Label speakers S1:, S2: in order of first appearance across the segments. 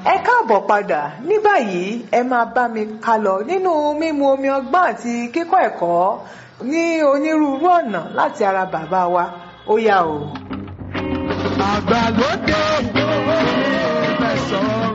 S1: ẹ káàbọ̀ padà ní báyìí ẹ máa bá mi ká lọ nínú mímu omi ọgbọ́n àti kíkọ́ ẹ̀kọ́ ní onírúurú ọ̀nà láti ara bàbá wa ó yá o.
S2: àgbàlódé mẹ́sàn-án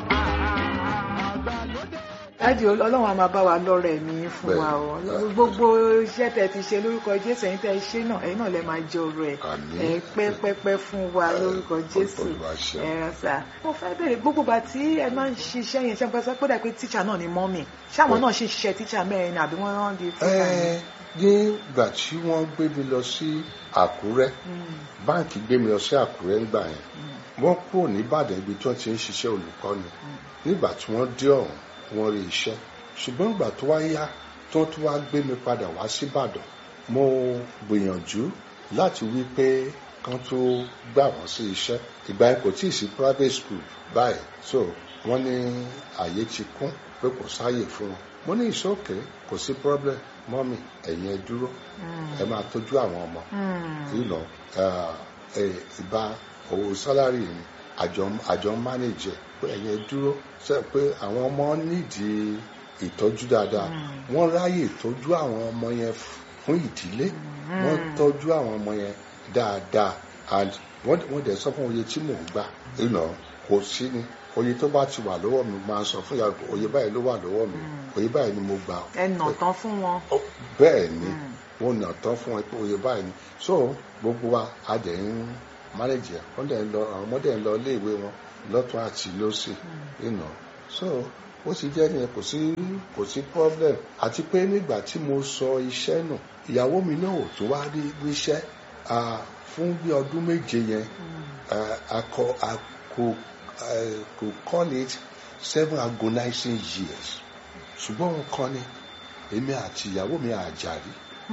S2: àgbàlódé.
S1: dájú ọlọ́run a máa bá wa lọ́rọ̀ ẹ̀mí fún wa o gbogbo iṣẹ́ tẹ ti ṣe lórúkọ jésù ẹ̀yin tẹ ṣe náà ẹ̀yin náà lẹ máa jẹ ọrọ̀ ẹ̀
S3: Àmín.
S1: ẹ̀ pẹ́pẹ́pẹ́ fún wa lórúkọ jésù
S3: Olúwa ṣeun.
S1: ẹ̀ ránṣà. mo fẹ́ bèrè gbogbo ìgbà tí ẹ máa ń ṣiṣẹ́ yẹn ṣe pẹ́sẹ́ pé dà pé tíṣà náà ni mọ́mì ṣáwọn náà ṣe ṣiṣẹ́ tíṣà mẹ́rin ni àbí wọ́n rán di fúnra
S3: Ẹ, nígbà tí wọ́n gbé mi lọ sí àkúrẹ́ báǹkì gbé mi lọ sí àkúrẹ́ ńgbà yẹn wọ́n kúrò nìbàdàn ibi tí wọ́n ti ń ṣiṣẹ́ olùkọ́ni nígbà tí wọ́n dé ọ̀hún wọ́n rí iṣẹ́ ṣùgbọ́n ìgbà tó wá yá tí wọ́n tún wá gbé mi padà wá síbàdàn mo gbìyànjú láti wí pé kán tó gbà wọ́n sí iṣẹ́ ìgbà yẹn kò tíì sí private school báyìí so wọ́n ní àyè ti kún pé kò sáàyè fún wọn mo ní ìṣókè kò sí problem mọ́mì ẹ̀yin ẹ dúró ẹ máa tọ́jú àwọn ọmọ you know uh, eh, ìbá owó sálárì ni àjọ àjọ mánéjẹ pé ẹ̀yin ẹ dúró ṣe pé àwọn ọmọ nídìí ìtọ́jú dáadáa wọ́n ráyè tọ́jú àwọn ọmọ yẹn fún ìdílé wọ́n tọ́jú àwọn ọmọ yẹn dáadáa and wọ́n wọ́n dẹ̀ sọ fún oye tí mò ń gbà you know kò sí ni oye tó bá ti wà lọ́wọ́ mi máa sọ fún yàrá oye báyìí ló wà lọ́wọ́ mi oye báyìí ni mo gbà
S1: ẹ nà tán fún wọn.
S3: Ó, bẹ́ẹ̀ ni wọ́n nà tán fún ẹ pé oye báyìí ni so gbogbo wa a dẹ̀ ń manage ẹ̀ wọ́n dẹ̀ ń lọ àwọn ọmọdé ń lọ iléèwé wọn lọ́tún àti lọ́sì you know so ó ti jẹ́ nìyẹn kò sí kò sí problem àti pé nígbà tí mo sọ iṣẹ́ nù ìyàwó mi náà ò tún wá rí ríṣẹ́ ah, fún bí ọdún méje yẹn ah, a kọ a kò eh, kò call it seven agonizing years ṣùgbọ́n òun kọ́ ni èmi àti ìyàwó mi àjàrí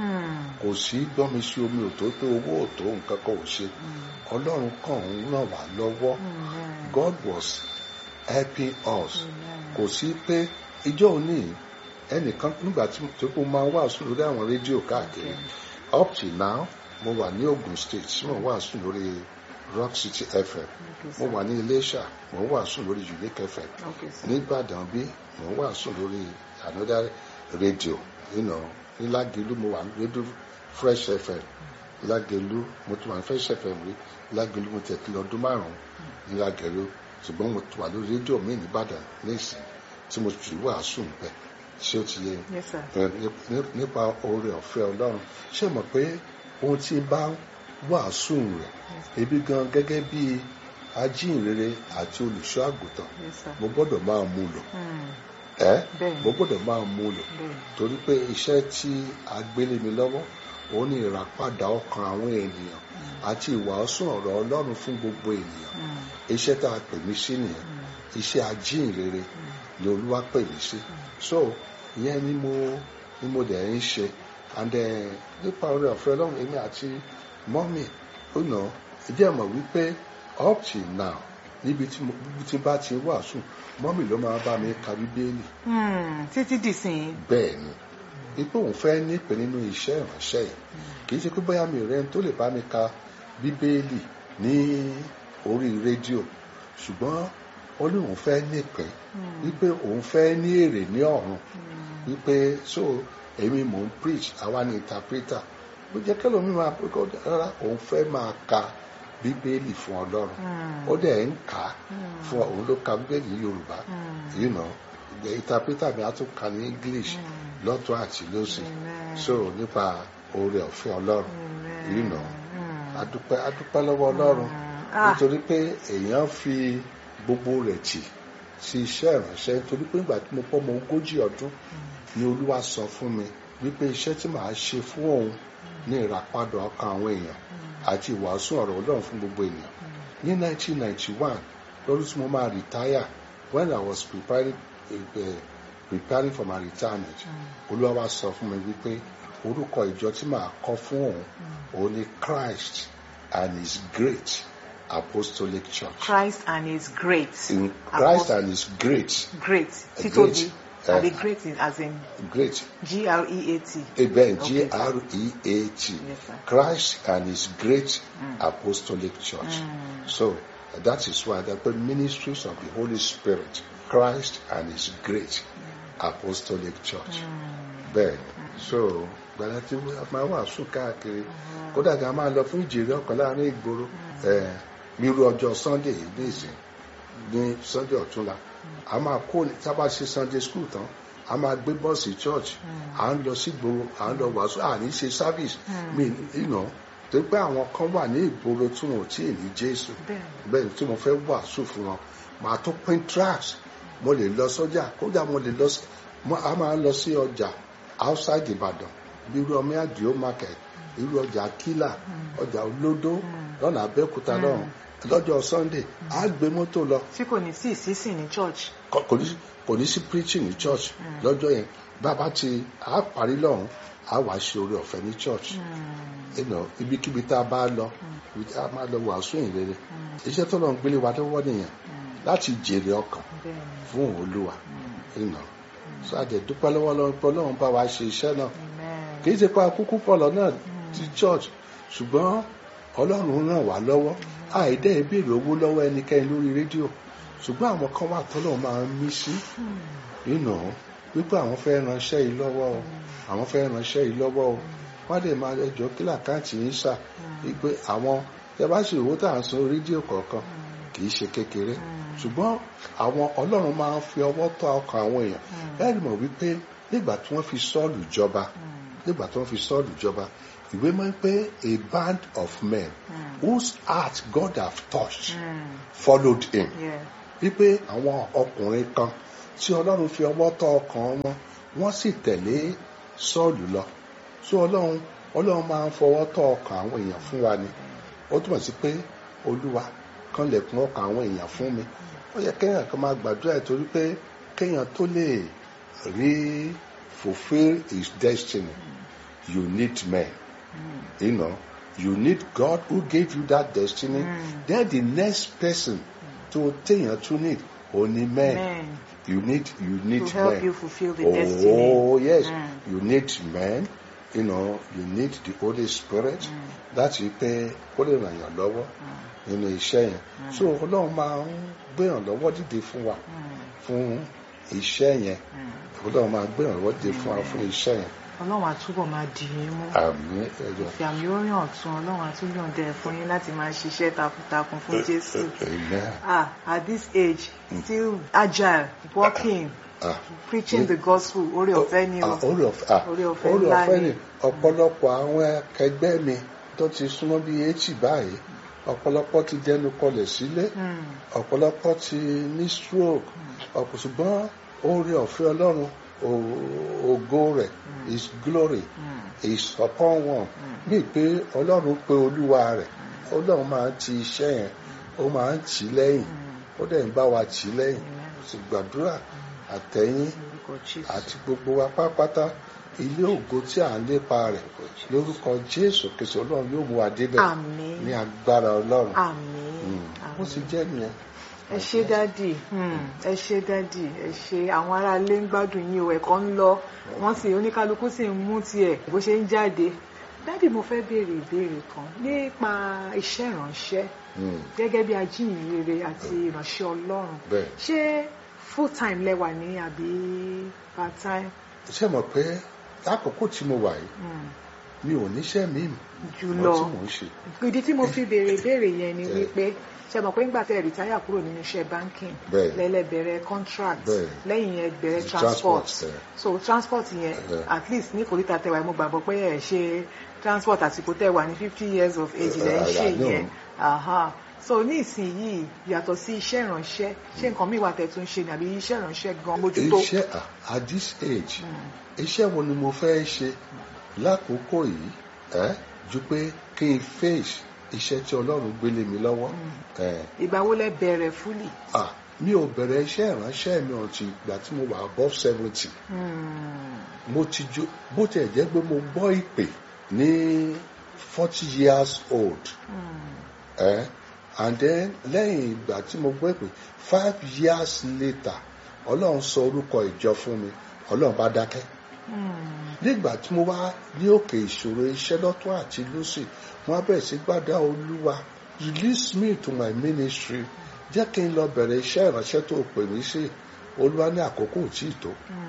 S3: kò sí gbọ́mi sí omi òtó pé owó òtó nǹkan kan ò ṣe ọlọ́run kàn ń ràn wá lọ́wọ́ God was helping us kò sí pé ìjọ òní ẹnìkan nígbà tí tí mo máa ń wàásù lórí àwọn rédíò káàkiri up till now mo wà ní Ogun State tí mo wàásù lórí Rock City FM mo wà ní Iléṣà mo wàásù lórí Unique FM
S1: Okay, sir.
S3: nígbàdàn bí mo wà sùn lórí another radio you know ní Lágelú mo wà ní rédíò fresh fm Lágelú mo tún wà ní fresh fm rí Lágelú mo tẹ̀ kí lọ ọdún márùn-ún ní Lágelú ṣùgbọ́n mo tún wà lórí rédíò míì nìbàdàn nísìn tí mo sì wà sùn bẹ́ẹ̀ ṣé ó ti yé yín?
S1: Yes, sir.
S3: ẹ, ní- ní- nípa oore ọ̀fẹ́ ọlọ́run ṣé mọ̀ pé ohun tí bá wàásù rẹ̀ ebi gan gẹ́gẹ́ bí ajínrere àti olùṣọ́ àgùntàn
S1: Yes, sir.
S3: mo gbọ́dọ̀ máa mú lò
S1: Mm,
S3: ẹ́
S1: Bẹ́ẹ̀ni.
S3: mo gbọ́dọ̀ máa mú lò
S1: bẹ́ẹ̀.
S3: torí pé iṣẹ́ tí a gbélé mi lọ́wọ́ òun ni ìràpadà ọkàn àwọn ènìyàn àti ìwàásù ọ̀rọ̀ ọlọ́run fún gbogbo ènìyàn
S1: Mm,
S3: iṣẹ́ tá a pè mí sí nìyẹn iṣẹ́ ajínrere ni olúwa pè mí sí so ìyẹn ni mo ni mo dẹ̀ ń ṣe and eh, nípa oore ọ̀fẹ́ ọlọ́run èmi àti mọ́mì ó nà ìdí ẹ̀ mọ̀ wípé up till now níbi tí mo níbi tí bá ti wàásù mọ́mì ló máa bá mi ka bíbélì
S1: mm, títí dìsìn
S3: bẹ́ẹ̀ ni wípé òun fẹ́ nípe nínú iṣẹ́ ìránṣẹ́ yìí kì í ṣe pé bóyá mi rẹ́ tó lè bá mi ka bíbélì ní orí rédíò ṣùgbọ́n ó ní òun fẹ́ nípe wípé òun fẹ́ ní èrè ní ọ̀run wípé so èmi mò ń preach àwa ni interpreter ó jẹ́ kẹ́lò mi máa pé kó rárá òun fẹ́ máa ka bíbélì fún ọlọ́run ó dẹ̀ ń kà á fún òun ló ka bíbélì ní yorùbá you know the interpreter mi á tún ka ní english lọ́tún àti lósì so nípa oore ọ̀fẹ́ ọlọ́run you know adúpẹ́ adúpẹ́ lọ́wọ́ ọlọ́run
S1: Ah.
S3: nítorí pé èèyàn fi gbogbo rẹ̀ tì sí iṣẹ́ ìránṣẹ́ nítorí pé nígbà tí mo pọ́ mọ ogójì ọdún ni olúwa sọ fún mi wípé iṣẹ́ tí màá ṣe fún òun ní ìràpadà ọkàn àwọn èèyàn àti ìwàásù ọ̀rọ̀ ọlọ́run fún gbogbo ènìyàn ní 1991 lọ́dún tí mo máa retire when I was preparing, uh, preparing for my retirement olúwa wá sọ fún mi wípé orúkọ ìjọ tí màá kọ́ fún òun òun ni Christ and his great apostolic church.
S1: Christ and his great.
S3: in Christ and his great
S1: Great.
S3: A
S1: Títóbi.
S3: great,
S1: Àbí
S3: uh,
S1: great in, as in
S3: great
S1: G-R-E-A-T.
S3: Amen.
S1: Okay,
S3: G
S1: sir.
S3: R E A T.
S1: Yes, sir.
S3: Christ and His great apostolic church. So that is why they put ministries of the Holy Spirit Christ and His great apostolic church bẹ́ẹ̀ ni so gbàdá tí wọ́n máa wàásù káàkiri kódà gan máa lọ fún ìjèrè ọkàn láàrin ìgboro ẹ̀ nírú ọjọ́ Sunday yìí ní ìsìn ní Sunday ọ̀túnla a máa kó tá a bá ṣe Sunday school tán a máa gbé bọ́ọ̀sì church à ń lọ sí ìgboro à ń lọ wàásù à ní ṣe service mi ìnà tó pé àwọn kan wà ní ìgboro tí wọn ò tí ì ní Jésù
S1: Bẹ́ẹ̀ni.
S3: bẹ́ẹ̀ tí mo fẹ́ wàásù fún wọn màá tó pín tracts mo lè lọ sọ́jà kódà mo lè lọ sí mo- a máa lọ sí ọjà outside Ìbàdàn bí irú ọmọ àdìo market irú ọjà kílà ọjà olódó lọ́nà Abẹ́òkúta lọ́rùn lọ́jọ́ Sunday á gbé mọ́tò lọ
S1: tí kò ní sí ìsísìn ní church.
S3: kò kò ní kò ní sí preaching ní church lọ́jọ́ yẹn bàbá ti á parí lọ́hùn á wàá ṣe oore ọ̀fẹ́ ní church you know, ibikíbi tá a bá lọ ibi tá a máa lọ wàásù ìrere iṣẹ́ tó lọ́n gbélé wa lọ́wọ́ nìyẹn láti jèrè ọkàn
S1: Bẹ́ẹ̀ni.
S3: fún olúwa you know. so àjẹ dúpẹ́ lọ́wọ́ lọ́wọ́ pé ọlọ́run bá wa ṣe iṣẹ́ náà
S1: Amen.
S3: kì í ṣe pa kúkú pọ̀lọ́ náà ti church ṣùgbọ́n ọlọ́run ràn wá lọ́wọ́ àìdẹ́ ìbéèrè owó lọ́wọ́ ẹnikẹ́ni lórí rédíò ṣùgbọ́n àwọn kan wà tọ́lọ́ máa ń mí sí you know, wípé àwọn fẹ́ ránṣẹ́ yìí lọ́wọ́ o àwọn fẹ́ ránṣẹ́ yìí lọ́wọ́ o wọ́n lè máa ẹjọ́ kí làkáǹtì yín sà wípé àwọn tẹ bá ṣe owó tá à ń san rédíò kọ̀ọ̀kan kì í ṣe kékeré ṣùgbọ́n àwọn ọlọ́run máa ń fi ọwọ́ tọ́ ọkàn àwọn èèyàn bẹ́ẹ̀ mọ̀ wípé nígbà tí wọ́n fi sọ́ọ̀lù jọba nígbà tí wọ́n fi sọ́ọ̀lù jọba ìwé máa ń pé a band of men whose heart God have touched
S1: Mm.
S3: followed him
S1: Yeah.
S3: wípé àwọn ọkùnrin kan tí ọlọ́run fi ọwọ́ tọ́ ọkàn wọn wọ́n sì tẹ̀lé sọ́ọ̀lù lọ so ọlọ́run ọlọ́run máa ń fọwọ́ tọ́ ọkàn àwọn èèyàn fún wa ni ó túmọ̀ sí pé olúwa kan lẹ̀kùn ọkàn àwọn èèyàn fún mi ó yẹ kéèyàn kan máa gbàdúrà ẹ̀ torí pé kéèyàn tó lè rí fulfil his destiny you need men you know you need God who gave you that destiny then the next person tó téèyàn tún need òní men
S1: Amen.
S3: you need you need
S1: To help
S3: men
S1: you fulfill the
S3: oh
S1: destiny.
S3: yes
S1: Mm.
S3: you need men you know you need the Holy Spirit láti pé kó lè ràn yàn lọ́wọ́ nínú iṣẹ́ yẹn so ọlọ́run máa ń gbéyàn lọ́wọ́ dìde fún wa fún iṣẹ́ yẹn ọlọ́run máa gbéyàn lọ́wọ́ dìde fún wa fún iṣẹ́ yẹn
S1: Ọlọ́run àtúbọ̀ máa dì yín mú.
S3: àmì ẹ̀jọ̀
S1: Fi àmì orin ọ̀tún Ọlọ́run àtúnyàn dẹ̀ fún yín láti máa ṣiṣẹ́ takuntakun fún Jésù.
S3: amen
S1: Ah, at this age, still agile, working,
S3: ah.
S1: preaching the gospel, orí ọ̀fẹ́ ni o.
S3: Ah, orí ọ̀fẹ́ ah,
S1: Orí ọ̀fẹ́
S3: orí
S1: ńlá
S3: ọ̀fẹ́
S1: ni.
S3: ni ọ̀pọ̀lọpọ̀ àwọn akẹgbẹ́ mi tó ti súnmọ́ bíi eighty báyìí ọ̀pọ̀lọpọ̀ ti dẹnu kọlẹ̀ sílé
S1: Mm.
S3: ọ̀pọ̀lọpọ̀ ti ní stroke ọ̀pọ̀ ṣùgbọ́n orí ọ̀fẹ́ ọlọ́run o- ògo rẹ̀ his glory is upon one bíi pé ọlọ́run pé olúwa rẹ̀ ọlọ́run máa ń ti iṣẹ́ yẹn ó máa ń tì í lẹ́yìn ó dẹ̀ ń bá wa tì í lẹ́yìn sì gbàdúrà àtẹ̀yìn
S1: Lórúkọ Jésù.
S3: àti gbogbo wa pátápátá ilé ògo tí à ń lépa rẹ̀ lórúkọ jésù kìsọ ọlọ́run yóò mú wa débẹ̀
S1: Àmín.
S3: ní agbára ọlọ́run
S1: Àmín.
S3: Mm. ó
S1: Àmín.
S3: sì jẹ́ nìyẹn
S1: ẹ ṣé dádì hmm, ẹ ṣé dádì ẹ ṣé àwọn aráalé ń gbádùn yín o ẹ̀kọ́ ń lọ wọ́n sì oníkálukú sì ń mú tiẹ̀ bó ṣe ń jáde dádì mo fẹ́ béèrè ìbéèrè kan nípa iṣẹ́ ìránṣẹ́
S3: Mm.
S1: gẹ́gẹ́ bí ajíhìnrere àti ìránṣẹ́ Ọlọ́run
S3: bẹ́ẹ̀
S1: ṣé full time lẹ́wà ní àbí part time
S3: ṣé mọ̀ pé lákòókò tí mo wà yìí
S1: Hmm,
S3: mi ò níṣẹ́ mi
S1: jùlọ
S3: tí mò ń ṣe
S1: ìdí tí mo fi béèrè ìbéèrè yẹn ni
S3: Eh.
S1: wípé ṣe mọ̀ pé ńgbà tẹ́ rìtáyà kúrò nínú iṣẹ́ banking
S3: Bẹ́ẹ̀.
S1: lẹ́lẹ́bẹ̀rẹ̀ contract
S3: Bẹ́ẹ̀.
S1: lẹ́yìn yẹn bẹ̀rẹ̀
S3: The
S1: transport
S3: transport, eh.
S1: so transport yẹn
S3: Eh.
S1: at least ní kòríta tẹwàá mo gbàgbọ́ pé ẹ̀ ṣe transport àsìkò tẹwàá ní fifty years of age
S3: Eh,
S1: lẹ́ ń
S3: I-
S1: ṣe
S3: I know.
S1: yẹn Aha. so ní ìsinyìí yàtọ̀ sí iṣẹ́ ìránṣẹ́ ṣé nǹkan míì wà tẹ̀ tún ṣe ni àbí iṣẹ́ ìránṣẹ́ gan mójútó
S3: iṣẹ́ à- at this age iṣẹ́ wo ni mo fẹ́ ṣe lákòókò yìí ẹ́ ju pé kí n face iṣẹ́ tí ọlọ́run gbélé mi lọ́wọ́ ẹ̀
S1: ìgbà wo lẹ bẹ̀rẹ̀ fúlì
S3: ah mi ò bẹ̀rẹ̀ iṣẹ́ ìránṣẹ́ mi ọ̀tí ìgbà tí mo wà above seventy mo ti jó bó tiẹ̀ jẹ́ pé mo gbọ́ ìpè ní forty years old ẹ̀ and then lẹ́yìn ìgbà tí mo gbọ́ ìpè five years later ọlọ́run sọ orúkọ ìjọ fún mi ọlọ́run bá dákẹ́ nígbà tí mo wá ní òkè ìṣòro iṣẹ́ lọ́tún àti lósì wọ́n á bẹ̀rẹ̀ sí gbàdá olúwa release me to my ministry jẹ́ kí n lọ bẹ̀rẹ̀ iṣẹ́ ìránṣẹ́ tó pè mí sí olúwa ní àkókò tí ì tó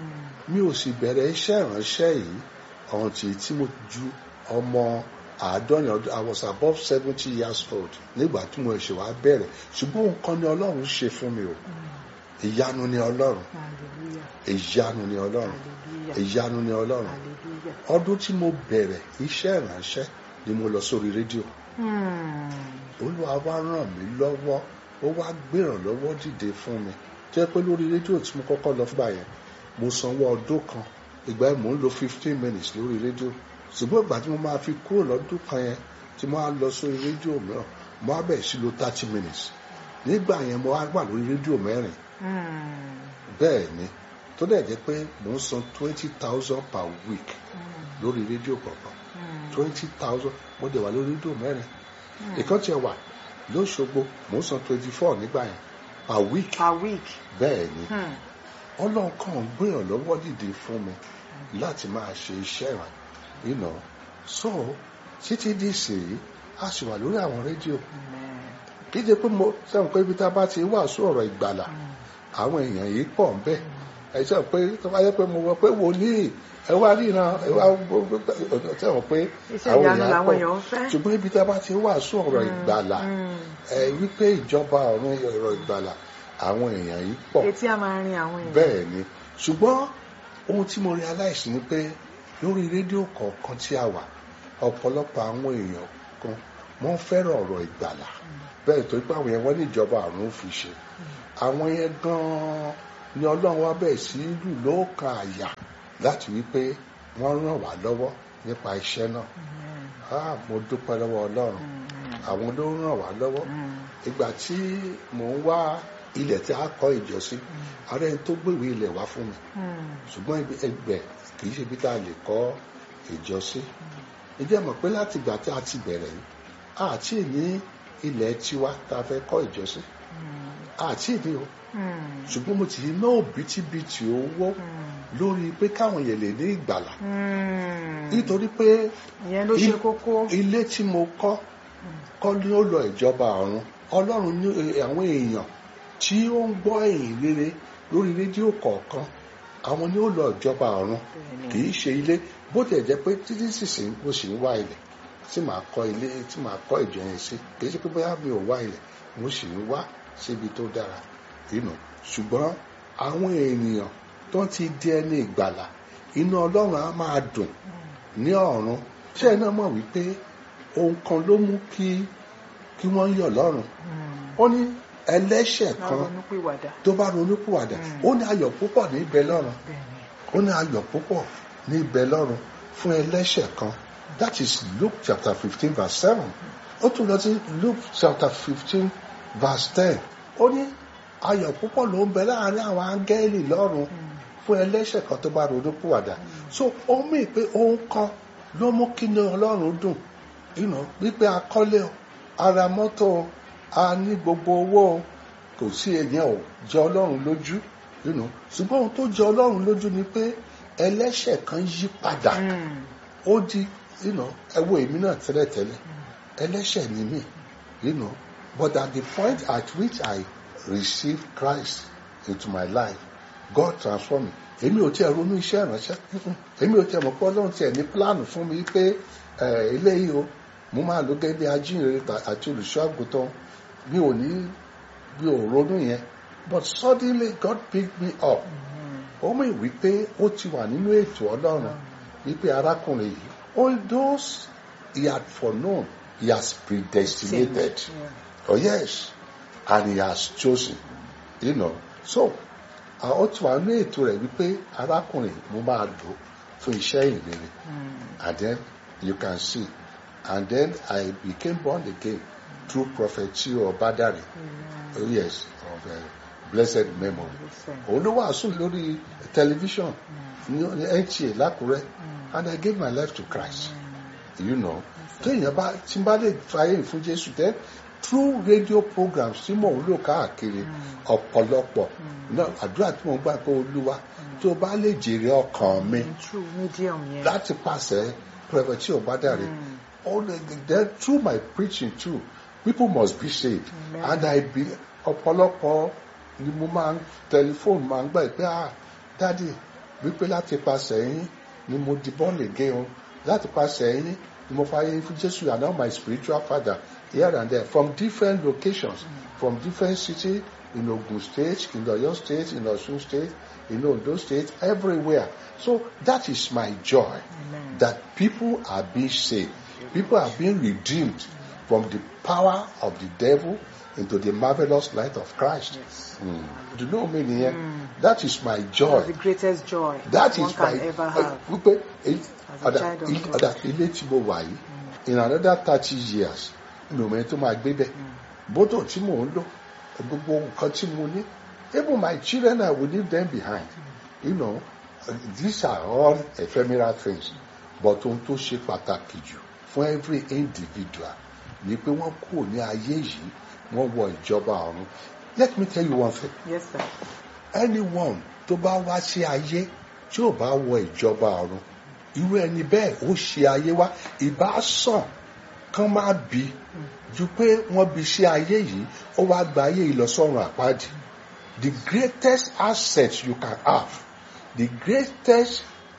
S3: mi ò sì bẹ̀rẹ̀ iṣẹ́ ìránṣẹ́ yìí ọ̀hún tí tí mo ju ọmọ àádọ́rin ọdún I was above seventy years old nígbà tí mo ṣe wá bẹ̀rẹ̀ ṣùgbọ́n nǹkan ni ọlọ́run ṣe fún mi o ìyanu ni ọlọ́run
S1: hallelujah
S3: ìyanu ni ọlọ́run
S1: hallelujah
S3: ìyanu ni ọlọ́run
S1: hallelujah.
S3: ọdún tí mo bẹ̀rẹ̀ iṣẹ́ ìránṣẹ́ ni mo lọ sórí rédíò
S1: Hmm.
S3: olúwa wá ràn mí lọ́wọ́ ó wá gbèrànlọ́wọ́ dìde fún mi tó yẹ pé lórí rédíò tí mo kọ́kọ́ lọ fúngbà yẹn mo sanwó ọdún kan ìgbà yẹn mò ń lo fifteen minutes lórí rédíò ṣùgbọ́n ìgbà tí mo máa fi kúrò lọ́dún kan yẹn tí mo á lọ sórí rédíò mìíràn mo á bẹ̀rẹ̀ sí lo thirty minutes nígbà yẹn mo á wà lórí rédíò mẹ́rin
S1: Hmm.
S3: bẹ́ẹ̀ ni tó dẹ̀ jẹ́ pé mò ń san twenty thousand per week lórí rédíò kọ̀ọ̀kan
S1: Hmm.
S3: twenty thousand mo dẹ̀ wà lórí rédíò mẹ́rin ìkan tiẹ̀ wà lóṣogbo mò ń san twenty four nígbà yẹn per week
S1: per week.
S3: bẹ́ẹ̀ ni
S1: Hmm.
S3: ọlọ́run kàn ń gbìyàn lọ́wọ́ dìde fún mi láti máa ṣe iṣẹ́ ìwà you know so títí di ìsèyí a sì wà lórí àwọn rédíò
S1: Amen.
S3: kí jẹ́ pé mo sẹ́wọ̀n pé ibi tá a bá ti wàásù ọ̀rọ̀ ìgbàlà àwọn èèyàn yìí pọ̀ ń bẹ̀ ẹ sẹ́wọ̀n pé tó bá yẹ pé mo wọ pé wòlíì ẹ wá ríran ẹ wá sẹ́wọ̀n pé
S1: Iṣẹ́
S3: àwọn
S1: ìyanu
S3: èèyàn
S1: làwọn
S3: pọ̀
S1: èèyàn ń fẹ́.
S3: ṣùgbọ́n ibi tá a bá ti wàásù ọ̀rọ̀ ìgbàlà
S1: Hmm.
S3: ẹ wípé ìjọba ọ̀run ọ̀rọ̀ ìgbàlà àwọn èèyàn yìí pọ̀
S1: Etí a máa rin àwọn èèyàn.
S3: bẹ́ẹ̀ ni ṣùgbọ́n ohun tí mo realize ni pé lórí rédíò kọ̀ọ̀kan tí a wà ọ̀pọ̀lọpọ̀ àwọn èèyàn kan wọ́n fẹ́ràn ọ̀rọ̀ ìgbàlà bẹ́ẹ̀ tó pé àwọn yẹn wọ́n ní ìjọba àrùn fi ṣe àwọn yẹn gan-an ni ọlọ́run wá bẹ̀rẹ̀ sí lù lóòkan àyà láti wípé wọ́n ràn wá lọ́wọ́ nípa iṣẹ́ náà
S1: Amen.
S3: ah mo dúpẹ́ lọ́wọ́ ọlọ́run
S1: Hmm.
S3: àwọn ló ràn wá lọ́wọ́
S1: Hmm.
S3: ìgbà tí mò ń wá ilẹ̀ tí a kọ́ ìjọ sí ààrẹ tó gbèwé ilẹ̀ wá fún mi
S1: Hmm.
S3: ṣùgbọ́n ibi ẹgbẹ́ kì í ṣe ibi tá a lè kọ́ ìjọ sí ìjẹ́ mọ̀ pé láti ìgbà tí a ti bẹ̀rẹ̀ yìí àti ní ilẹ̀ tiwa tá a fẹ́ kọ́ ìjọ sí
S1: Hmm.
S3: àti ní o
S1: Hmm.
S3: ṣùgbọ́n mo ti ná òbítíbitì owó
S1: Hmm.
S3: lórí pé káwọn yẹn lè ní ìgbàlà
S1: Hmm.
S3: nítorí pé
S1: Ìyẹn ló ṣe
S3: il-
S1: kókó.
S3: ilé tí mo kọ́ kọ́ ni ó lọ ìjọba ọ̀run ọlọ́run ní eh, àwọn èèyàn tí ó ń gbọ́ èyìn rere lórí rédíò kọ̀ọ̀kan àwọn ni ó lọ ìjọba ọ̀run
S1: Bẹ́ẹ̀ni.
S3: kì í ṣe ilé bó tiẹ̀ jẹ́ pé títí sísìn mo sì ń wá ilẹ̀ tí màá kọ́ ilé tí màá kọ́ ìjọ yẹn sí kì í ṣe pé bóyá mi ò wá ilẹ̀ mo sì ń wá síbi tó dára inú ṣùgbọ́n àwọn ènìyàn tó ti di ẹni ìgbàlà inú ọlọ́run á máa dùn ní ọ̀run ṣé ẹ náà mọ̀ wípé ohun kan ló mú kí kí wọ́n yọ̀ lọ́run
S1: Hmm.
S3: ó ní ẹlẹ́ṣẹ̀
S1: Máa
S3: kan
S1: ronú pìwàdà.
S3: tó bá ronúpìwàdà
S1: Mm.
S3: ó ní ayọ̀ púpọ̀ ní ibẹ̀ lọ́run
S1: Bẹ́ẹ̀ni.
S3: ó ní ayọ̀ púpọ̀ ní ibẹ̀ lọ́run fún ẹlẹ́ṣẹ̀ kan that is Luke chapter fifteen verse seven ó tún lọ sí Luke chapter fifteen verse ten ó ní ayọ̀ púpọ̀ ló ń bẹ láàrin àwọn áńgẹ́lì lọ́run fún ẹlẹ́ṣẹ̀ kan tó bá ronúpìwàdà so ó mì pé ohun kan ló mú kí ni ọlọ́run dùn you know, wípé akọ́lé o ara mọ́tò o a ní gbogbo owó o kò sí èèyàn ò jẹ ọlọ́run lójú you know. ṣùgbọ́n ohun tó jẹ ọlọ́run lójú ni pé ẹlẹ́ṣẹ̀ kan yí padà
S1: Hmm.
S3: ó di you know, ẹ wo èmi náà tẹ́lẹ̀tẹ́lẹ̀ ẹlẹ́ṣẹ̀ ni mí you know. but at the point at which I received Christ into my life God transformed me èmi ò tiẹ̀ ronú iṣẹ́ ìránṣẹ́ èmi ò tiẹ̀ mọ̀ pé ọlọ́run tiẹ̀ ní pílánù fún mi pé ẹ̀, eléyìí o mo máa lò gẹ́gẹ́ bí ajínrere ta- àti olùṣọ́ àgùntàn mi ò ní mi ò ronú yẹn but suddenly God picked me up ó mọ̀ wípé ó ti wà nínú ètò ọlọ́run wípé arákùnrin yìí all those he had foreknown he has predestinated
S1: Yeah.
S3: oh yes and he has chosen you know so ah, ó ti wà nínú ètò rẹ̀ wípé arákùnrin mo máa lò fún iṣẹ́ ìrere
S1: Hmm.
S3: and then you can see and then I became born again through prophet Chio Obadare
S1: Hmm.
S3: oh yes of uh, blessed memory
S1: Listen.
S3: òun ló wàásù lórí tẹlifíṣàn ní ní NTA lákùrẹ́ and I gave my life to Christ you know téèyàn bá tí n bá lè fàyè fún Jésù then through radio programs tí mò ń lò káàkiri ọ̀pọ̀lọpọ̀ náà àdúrà tí mò ń gbà pé Olúwa tó bá lè jèrè ọkàn mi
S1: True medium yẹn.
S3: láti pàṣẹ Prophet Chio Obadare all the then through my preaching too people must be saved
S1: Amen.
S3: and I be ọ̀pọ̀lọpọ̀ ni mo máa ń tẹlifóònù máa ń gbà pé ah dádì wípé láti pasẹ̀ yín ni mo di born again o láti pasẹ̀ yín ni mo fàyè fún Jésù and now my spiritual father here and there from different locations from different cities in Ogun State in Oyo State in Osun State in Ondo State everywhere so that is my joy
S1: Amen.
S3: that people are being saved people are being redeemed from the power of the devil into the marvelous light of Christ.
S1: Yes.
S3: Mm. Do you know me nìyẹn? That is my joy.
S1: That's the greatest joy
S3: That
S1: one
S3: is
S1: can
S3: my
S1: ever have.
S3: wípé èyí-
S1: As a
S3: ọ̀dà
S1: child of
S3: il-
S1: God.
S3: ọ̀dà ilé tí mo wà yìí in another thirty years mi ò mẹ́rin tó máa gbé bẹ́ẹ̀ bótò tí mò ń lò gbogbo nǹkan tí mo ní even my children I will leave them behind you know these are all ephemeral things but ohun tó ṣe pàtàkì jù fún every individual ni pé wọ́n kúrò ní ayé yìí wọ́n wọ ìjọba ọ̀run let me tell you one thing
S1: Yes, sir.
S3: anyone tó bá wá sí ayé tí ò bá wọ ìjọba ọ̀run irú ẹni bẹ́ẹ̀ ó ṣe ayé wá ìbá sàn kán má bí ju pé wọ́n bí sí ayé yìí ó wá gba ayé yìí lọ sọ́run àpáàdì the greatest asset you can have the greatest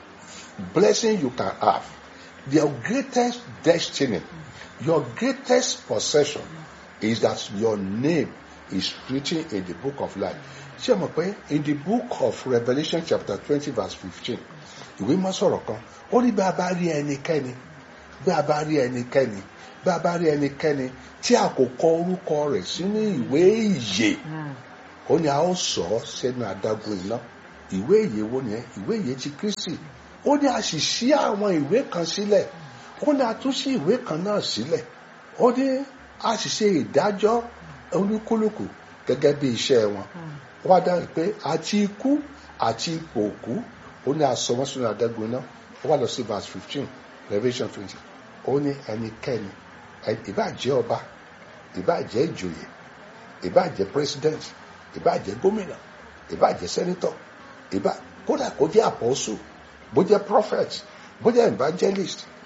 S3: blessing you can have your greatest destiny your greatest possession is that your name is written in the book of life ṣé ẹ mọ̀ pé in the book of Revelation chapter twenty verse fifteen ìwé mọ́ sọ̀rọ̀ kan ó ní bí a bá rí ẹnikẹ́ni bí a bá rí ẹnikẹ́ni bí a bá rí ẹnikẹ́ni tí a kò kọ orúkọ rẹ̀ sínú ìwé ìyè
S1: Mm.
S3: ó ní a ó sọ ọ́ sẹ́nu adágún iná ìwé ìyè wo nìyẹn ìwé ìyè ti Kristi ó ní a sì ṣí àwọn ìwé kan sílẹ̀ ó ní a tún ṣí ìwé kan náà sílẹ̀ ó ní a sì ṣe ìdájọ́ olúkúlùkù gẹ́gẹ́ bí iṣẹ́ wọn ó wá dáhùn pé àti ikú àti ipò òkú ó ní a sọ wọ́n sínú adágún iná ó wá lọ sí verse fifteen Revelation twenty ó ní ẹnikẹ́ni ẹ- ìbáà jẹ́ ọba ìbáà jẹ́ ìjòyè ìbáà jẹ́ president ìbáà jẹ́ gómìnà ìbáà jẹ́ senator ìbá kódà kó jẹ́ apostle bó jẹ́ prophet bó jẹ́ evangelist